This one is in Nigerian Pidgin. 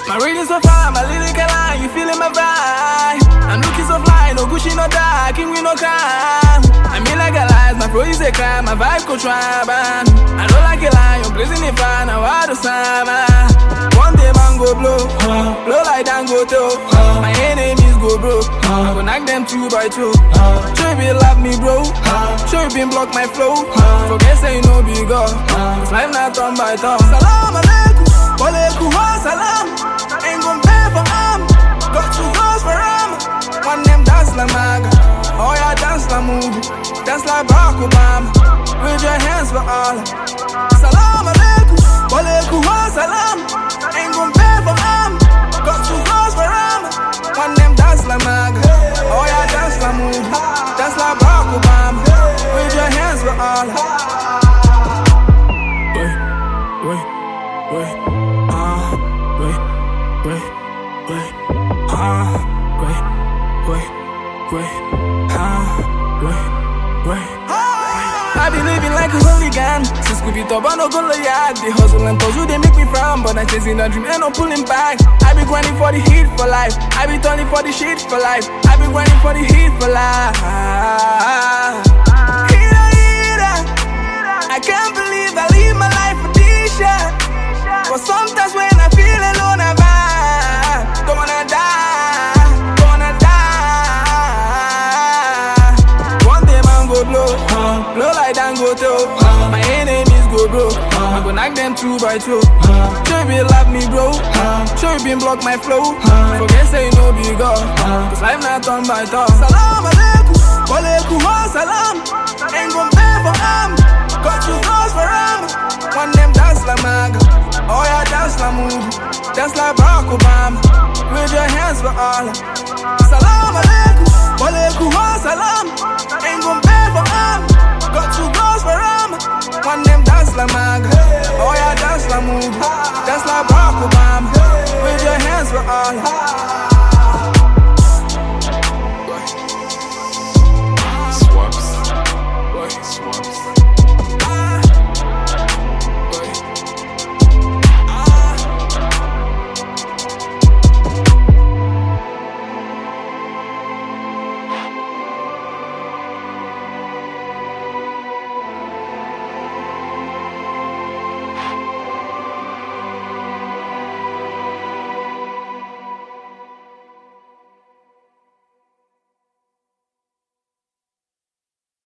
My reading so far, my lyrical line, you feeling my vibe. I'm looking so fly, no Gucci, no dark, king we no crime. I mean like a lie, my flow is a crime, my vibe could try, man. I know like a lie, I'm blazing the fire, now I do summer. One day man go blow, blow like Dango toe. My enemies go broke, I go knock them two by two. Sure you be love me, bro. Sure you been block my flow. Forget say you know big up. It's life not turn by turn. Salam alaikum, walaikum salam. Ain't gon' pay for arm. Got two girls for arm. One them dance like maga. Oh yeah, dance like movie. Dance like Barack Obama. With your hands for Allah. Salam alaikum, walaikum salam. Ain't gon' pay for arm. Got two girls for arm. One them dance like maga. Oh yeah, dance like movie. Dance like Barack Obama. With your hands for Allah. Wait, wait, wait. Ah, wait, wait, wait. Ah, wait, wait, wait. Ah, wait, wait. I be living like a hooligan Since Scooby Top, I no go yard The hustle and toss, they make me frown But I chasing a dream, ain't no pulling back I be grinding for the heat for life I be turning for the shit for life I be grinding for the heat for life Heater, heater I can't believe I live my life for this shit But sometimes when I feel alone, I vibe Don't wanna die, don't wanna die One day man go blow, blow like Dango toe My enemies go broke, I go knock them two by two Sure you be love me bro, sure you been block my flow Forget say you know big up, cause life not turn by turn Salam alaikum, walaikum salam Ain't gon' pay for arm, got two girls for arm One them dance like maga, oh yeah dance like movie Dance like Barack Obama, with your hands for Allah Salam alaikum, walaikum salam Ain't gon' pay for arm, got two girls for arm One them dance like maga, oh yeah dance like movie Dance like Barack Obama, with your hands for Allah